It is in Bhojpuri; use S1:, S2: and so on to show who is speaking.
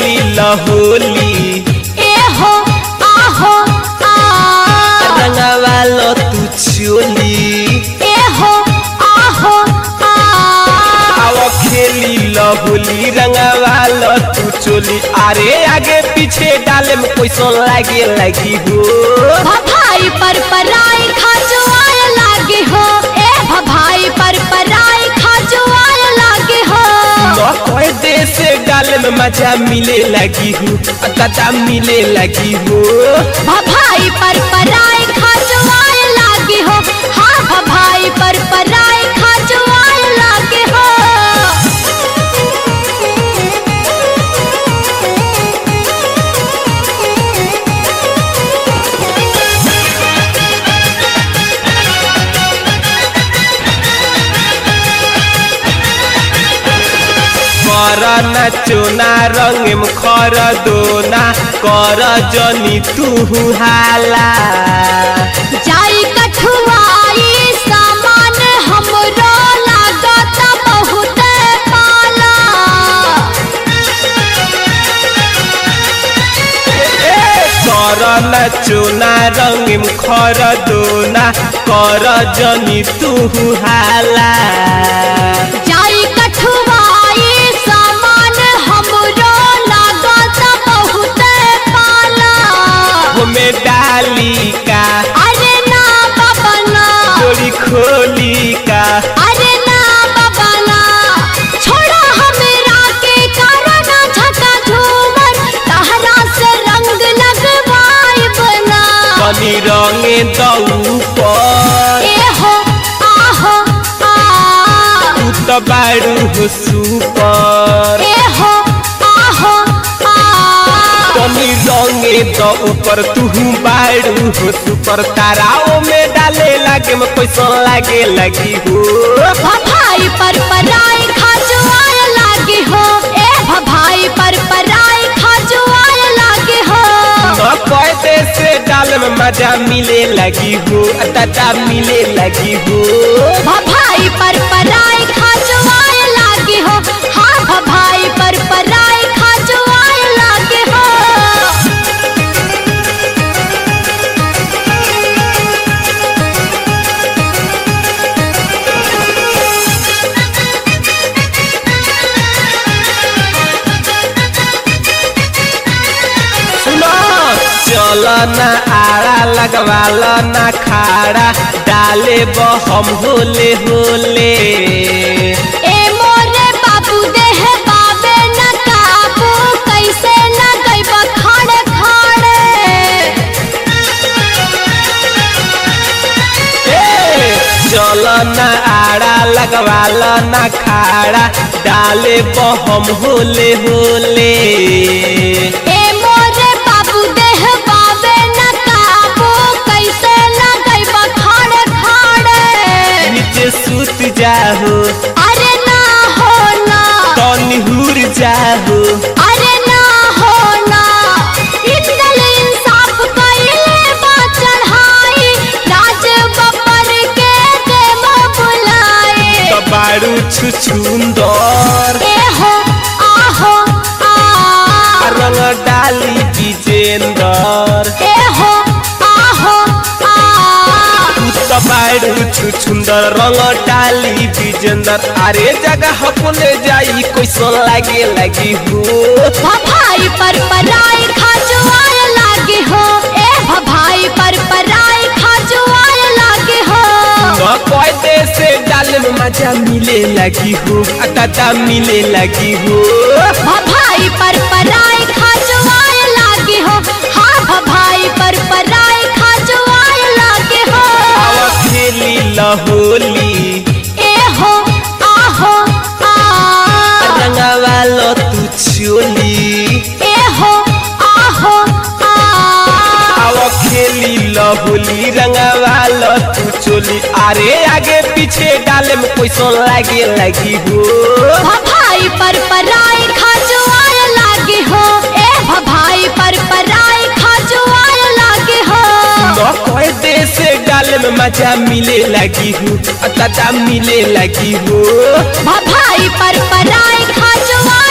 S1: खेली लहोली
S2: ए हो आहो आ
S1: रंगवा लो तू चोली
S2: ए हो आहो आ
S1: आओ खेली लहोली रंगवा लो तू चोली अरे आगे पीछे डाले में पैसा लागे लगी हो
S2: भभाई पर पराई खजुआए लागे हो ए भभाई पर पराई खजुआए लागे हो
S1: न कोई देश डाले में मजा मिले लगी हो दादा मिले लगी हो
S2: भभाई पर पराई खजुआए लागे हो हाँ भभाई पर पराई खजुआए लागे हो
S1: कर न चोना रंग में खर दोना कर जनी तू हाला
S2: जाई कठुआई सामान हमरो लागत बहुत पाला
S1: कर न चोना रंग में खर दोना कर जनी तू हाला
S2: जाई कठुआई सामान हमरो लागत बहुत पाला
S1: हमें डाली का
S2: अरे ना बाबा ना
S1: चोरी खोली का
S2: अरे ना बाबा ना छोड़ा हमरा के कारण झका झूमर तहरा से रंग लगवाई बना
S1: कनी रंगे दऊ पर
S2: ए हो आहो आ
S1: तू तो बारू हो सुपर
S2: ए हो आहो आ
S1: कनी रंगे द ऊपर तू बारू हो सुपर ताराओं में डाले लागे में पैसा लागे लगी हो
S2: भभाई पर पराई खजुआए लागे हो ए भभाई पर पराई खजुआए लागे हो
S1: न कहते से डाल में मजा मिले लगी हो दादा मिले लगी हो
S2: भभाई पर पराई खजुआए लागे हो हाँ भभाई पर पराई खजुआए लागे हो
S1: सुनो चल न आड़ा लगवाल न खाड़ा डाले बहम होले होले
S2: ए मोरे बाबू देह बाबे न काबू कैसे न गइब खाड़े खाड़े
S1: ए, चल न आड़ा लगवाल न खाड़ा डाले बहम होले होले
S2: ए मोरे बाबू देह बाबे न काबू कैसे न गइब खाड़े खाड़े
S1: नीचे सुत जाहो
S2: अरे ना हो ना
S1: तनी हुर जाहो
S2: अरे ना हो ना इंदल इंसाफ कइले बा चढ़ाई राज बबर के देव बुलाए
S1: तो बारू छुछुंदर
S2: ए हो आहो आ
S1: रंग डाली विजेंदर
S2: ए हो आहो आ
S1: तू तो बारू छुछुंदर रंग डाली विजेंदर अरे जगह अपने जाई कैसन लागे लगी हो
S2: भभाई पर पराई खजुआए लागे हो ए भभाई पर पराई खजुआए लागे हो
S1: न कहते से डाल में मजा मिले लगी हो दादा मिले लगी हो
S2: भभाई पर पराई खजुआए लागे हो हाँ भभाई पर पराई खजुआए लागे हो
S1: आवा खेली लहोली
S2: ए हो आहो आ
S1: रंगवा लो तू चोली
S2: ए हो आहो आ
S1: आओ खेली लहोली रंगवा लो तू चोली अरे आगे पीछे डाले में पैसा लागे लगी हो
S2: भभाई पर पराई खजुआए लागे हो ए भभाई पर पराई खजुआए लागे हो
S1: न कहते से डाले में मजा मिले लगी हो दादा मिले लगी हो
S2: भभाई पर पराई खजुआए